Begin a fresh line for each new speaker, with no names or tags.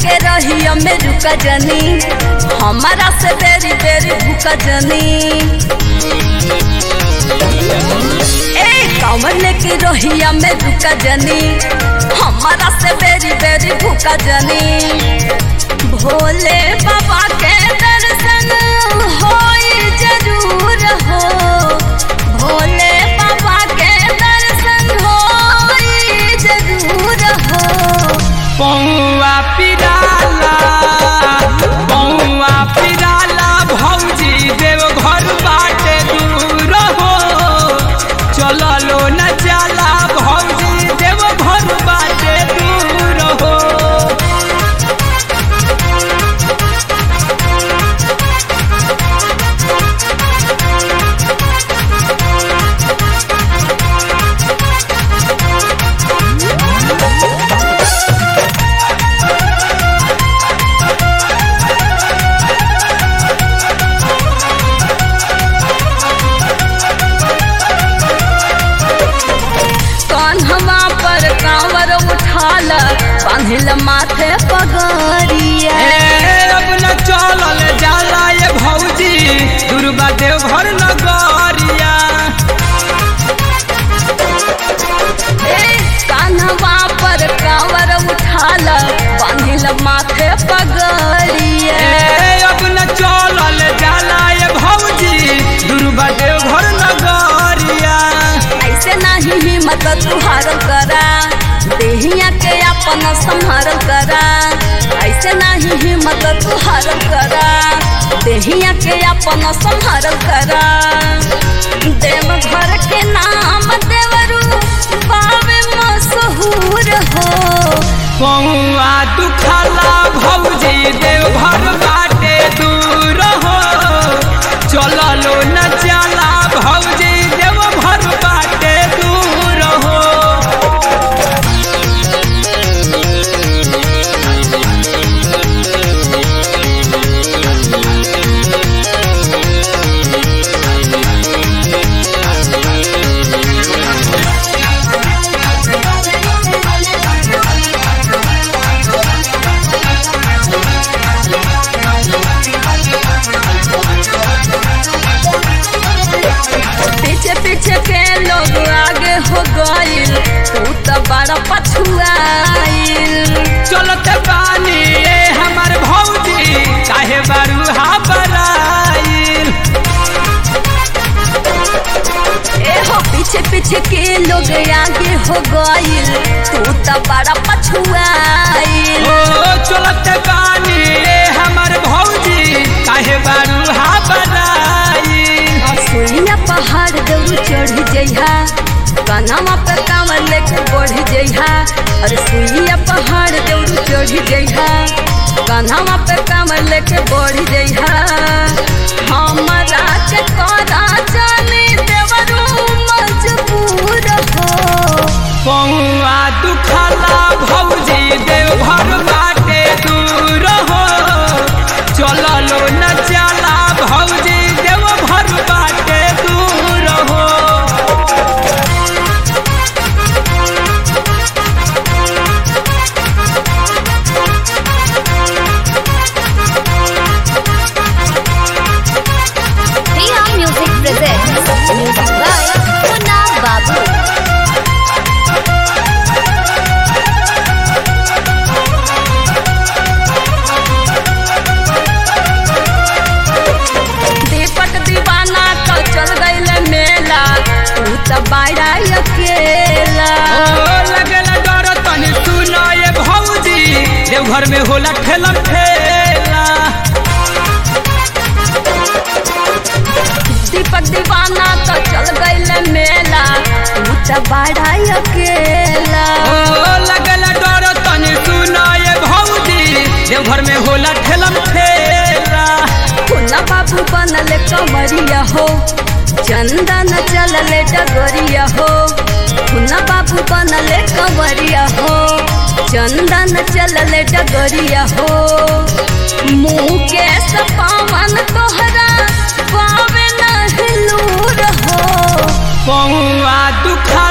के रहिया में रुका जनी हमारा से बेरी बेरी भूका जनी ए कमल के रहिया में रुका जनी हमारा से बेरी बेरी भूका जनी भोले बाबा के दर्शन होई जरूर हो भोले बाबा के दर्शन होई जरूर हो
पौआ पिराला पौआ पिराला भौजी देव घर बाटे दूर हो चललो न जाला भौजी देव घर बाटे दूर हो
कान्हवा पर कांवर उठाल बांधिल माथे पगरिया
ए, अब न चलल जाला ये भौजी दुर्गा देव घर नगरिया
ए कान्हवा पर कांवर उठाल बांधिल माथे पगरिया
ए, अब न चलल जाला ये भौजी दुर्गा देव घर नगरिया
ऐसे नहीं हिम्मत तुहारल करा देहिया के अपन संहारल करा ऐसे नहीं हिम्मत तुहारल करा देहिया के अपन संहारल करा देव घर के नाम देवरू बावे मशहूर हो
पौआ दुखला भौजी देव घर बाटे दूर हो चललो न जाला भौजी देव घर बाटे दूर हो
पीछे पीछे के लोग आगे हो गइल तू तो बड़ा पछुआइल
चलत बानी ए हमर भौजी काहे बारू हा बराइल
ए हो पीछे पीछे के लोग आगे हो गइल तू तो बड़ा पछुआइल
ओ चलत बानी ए हमर भौजी काहे बारू हा बराइल
सुइया पहाड़ दौड़ चढ़ जइहा कनावा पे कांवर लेके बढ़ जइहा अरे सुइया पहाड़ दौड़ चढ़ जइहा कनावा पे कांवर लेके बढ़ जइहा हमरा के करा जाने देवरू मजबूर हो
पौआ दुखला भौजी देव घर बाटे दूर हो चललो न जाला भौजी देव घर बाटे दूर हो
Priya Music presents music by Munna Babu.
दीपक दीवाना तो चल गइल मेला तू तो बाड़ा अकेला
ओ लगला डर तनी सुनो ये भौजी देव घर में होला ठेला ठेला
दीपक दीवाना तो चल गइल मेला तू तो बाड़ा अकेला
ओ लगला डर तनी सुनो ये भौजी देव घर में होला ठेला ठेला
खुला बाबू बनल कमरिया हो चंदन चलल डगरिया हो खुला बाबू बनल कंवरिया हो चंदन चलल डगरिया हो मुँह के सपावन तोहरा पावे न हिलूर हो
पौआ दुखला